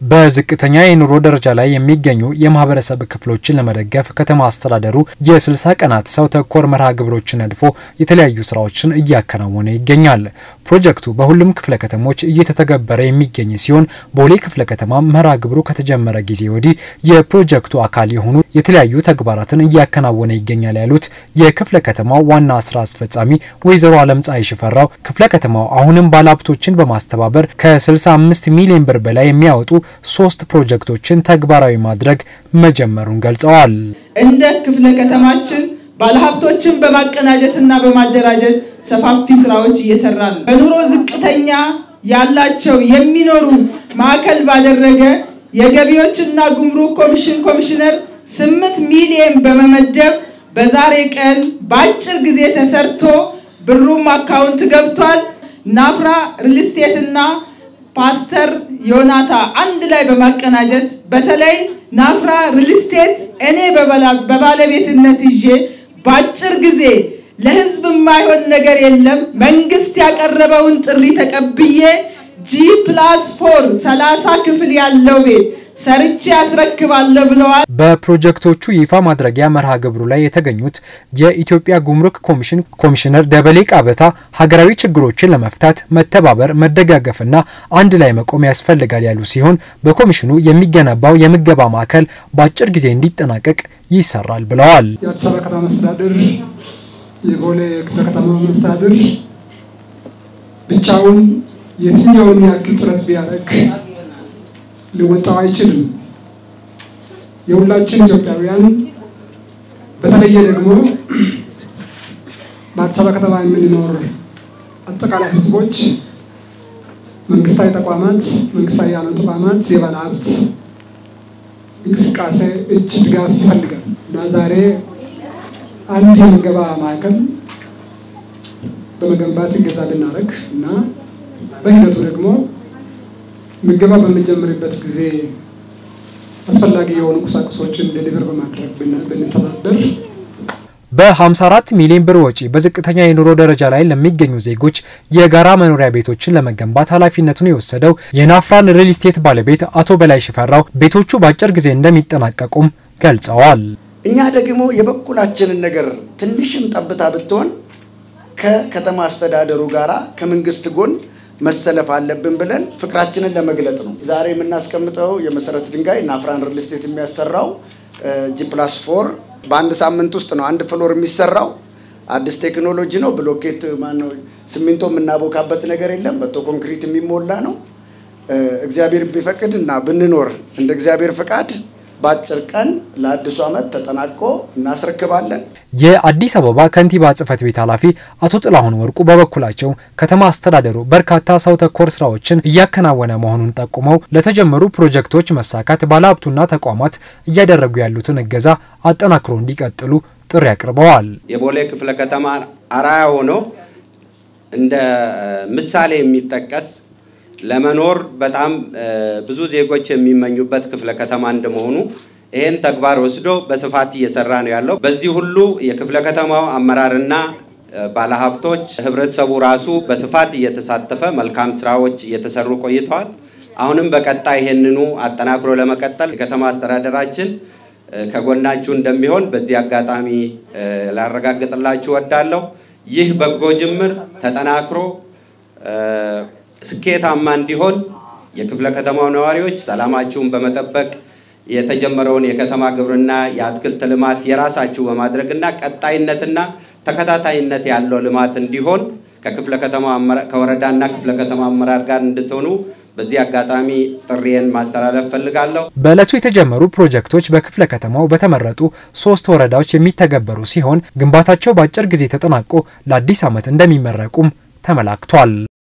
በዝቅተኛ የኑሮ ደረጃ ላይ የሚገኙ የማህበረሰብ ክፍሎችን ለመደገፍ ከተማ አስተዳደሩ የ60 ቀናት ሰው ተኮር መርሃ ግብሮችን ነድፎ የተለያዩ ስራዎችን እያከናወነ ይገኛል። ፕሮጀክቱ በሁሉም ክፍለ ከተሞች እየተተገበረ የሚገኝ ሲሆን ቦሌ ክፍለ ከተማ መርሃ ግብሩ ከተጀመረ ጊዜ ወዲህ የፕሮጀክቱ አካል የሆኑ የተለያዩ ተግባራትን እያከናወነ ይገኛል ያሉት የክፍለ ከተማው ዋና ስራ አስፈጻሚ ወይዘሮ አለም ፀሐይ ሽፈራው ክፍለ ከተማው አሁንም ባለሀብቶችን በማስተባበር ከ65 ሚሊዮን ብር በላይ የሚያወጡ ሶስት ፕሮጀክቶችን ተግባራዊ ማድረግ መጀመሩን ገልጸዋል። እንደ ክፍለ ከተማችን ባለሀብቶችን በማቀናጀትና በማደራጀት ሰፋፊ ስራዎች እየሰራ ነው። በኑሮ ዝቅተኛ ያላቸው የሚኖሩ ማዕከል ባደረገ የገቢዎችና ጉምሩክ ኮሚሽን ኮሚሽነር ስምንት ሚሊዮን በመመደብ በዛሬ ቀን በአጭር ጊዜ ተሰርቶ ብሩም አካውንት ገብቷል። ናፍራ ሪልስቴትና ፓስተር ዮናታ አንድ ላይ በማቀናጀት በተለይ ናፍራ ሪልስቴት እኔ በባለቤትነት ይዤ በአጭር ጊዜ ለህዝብ የማይሆን ነገር የለም። መንግስት ያቀረበውን ጥሪ ተቀብዬ ጂ ፕላስ ፎር ሰላሳ ክፍል ያለው ቤት ሰርቼ ያስረክባለሁ ብለዋል። በፕሮጀክቶቹ ይፋ ማድረጊያ መርሃ ግብሩ ላይ የተገኙት የኢትዮጵያ ጉምሩክ ኮሚሽን ኮሚሽነር ደበሌ ቃበታ ሀገራዊ ችግሮችን ለመፍታት መተባበር፣ መደጋገፍና አንድ ላይ መቆም ያስፈልጋል ያሉ ሲሆን በኮሚሽኑ የሚገነባው የምገባ ማዕከል በአጭር ጊዜ እንዲጠናቀቅ ይሰራል ብለዋል። የአዲስ አበባ ከተማ መስተዳድር የቦሌ ክፍለ ከተማ መስተዳድር ብቻውን የትኛውን ያክል ጥረት ቢያደርግ ሊወጣው አይችልም። የሁላችን ኢትዮጵያውያን በተለየ ደግሞ በአዲስ አበባ ከተማ የምንኖር አጠቃላይ ሕዝቦች፣ መንግስታዊ ተቋማት፣ መንግስታዊ ያልሆኑ ተቋማት፣ የባለ ሀብት እንቅስቃሴ እጅ ድጋፍ ይፈልጋል እና ዛሬ አንድ የምገባ ማዕከል በመገንባት እገዛ ልናደርግ እና በሂደቱ ደግሞ ምገባ በምንጀምርበት ጊዜ አስፈላጊ የሆኑ ቁሳቁሶችን ዴሊቨር በማድረግ ብንተባበር በ54 ሚሊዮን ብር ወጪ በዝቅተኛ የኑሮ ደረጃ ላይ ለሚገኙ ዜጎች የጋራ መኖሪያ ቤቶችን ለመገንባት ኃላፊነቱን የወሰደው የናፍራን ሪል ስቴት ባለቤት አቶ በላይ ሽፈራው ቤቶቹ በአጭር ጊዜ እንደሚጠናቀቁም ገልጸዋል። እኛ ደግሞ የበኩላችንን ነገር ትንሽም ጠብታ ብትሆን ከከተማ አስተዳደሩ ጋራ ከመንግስት ጎን መሰለፍ አለብን ብለን ፍቅራችንን ለመግለጥ ነው። ዛሬ የምናስቀምጠው የመሰረት ድንጋይ ናፍራን ሪል ስቴት የሚያሰራው ጂ ፕላስ ፎር በአንድ ሳምንት ውስጥ ነው አንድ ፍሎር የሚሰራው። አዲስ ቴክኖሎጂ ነው። ብሎኬት ማነው ሲሚንቶ የምናቦካበት ነገር የለም። መቶ ኮንክሪት የሚሞላ ነው። እግዚአብሔር ቢፈቅድ እና ብንኖር እንደ እግዚአብሔር ፍቃድ በአጭር ቀን ለአዲሱ ዓመት ተጠናቆ እናስረክባለን። የአዲስ አበባ ከንቲባ ጽሕፈት ቤት ኃላፊ አቶ ጥላሁን ወርቁ በበኩላቸው ከተማ አስተዳደሩ በርካታ ሰው ተኮር ስራዎችን እያከናወነ መሆኑን ጠቁመው ለተጀመሩ ፕሮጀክቶች መሳካት ባለሀብቱና ተቋማት እያደረጉ ያሉትን እገዛ አጠናክሮ እንዲቀጥሉ ጥሪ አቅርበዋል። የቦሌ ክፍለ ከተማ አርአያ ሆኖ እንደ ምሳሌ የሚጠቀስ ለመኖር በጣም ብዙ ዜጎች የሚመኙበት ክፍለ ከተማ እንደመሆኑ ይህን ተግባር ወስዶ በስፋት እየሰራ ነው ያለው። በዚህ ሁሉ የክፍለ ከተማው አመራርና ባለሀብቶች፣ ህብረተሰቡ ራሱ በስፋት እየተሳተፈ መልካም ስራዎች እየተሰሩ ቆይተዋል። አሁንም በቀጣይ ይህንኑ አጠናክሮ ለመቀጠል የከተማ አስተዳደራችን ከጎናችሁ እንደሚሆን በዚህ አጋጣሚ ላረጋግጥላችሁ ወዳለሁ። ይህ በጎ ጅምር ተጠናክሮ ስኬታማ እንዲሆን የክፍለ ከተማው ነዋሪዎች ሰላማችሁን በመጠበቅ የተጀመረውን የከተማ ግብርና የአትክልት ልማት የራሳችሁ በማድረግና ቀጣይነትና ተከታታይነት ያለው ልማት እንዲሆን ከክፍለ ከተማ ከወረዳና ክፍለ ከተማ አመራር ጋር እንድትሆኑ በዚህ አጋጣሚ ጥሪዬን ማስተላለፍ ፈልጋለሁ። በዕለቱ የተጀመሩ ፕሮጀክቶች በክፍለ ከተማው በተመረጡ ሶስት ወረዳዎች የሚተገበሩ ሲሆን ግንባታቸው በአጭር ጊዜ ተጠናቆ ለአዲስ ዓመት እንደሚመረቁም ተመላክቷል።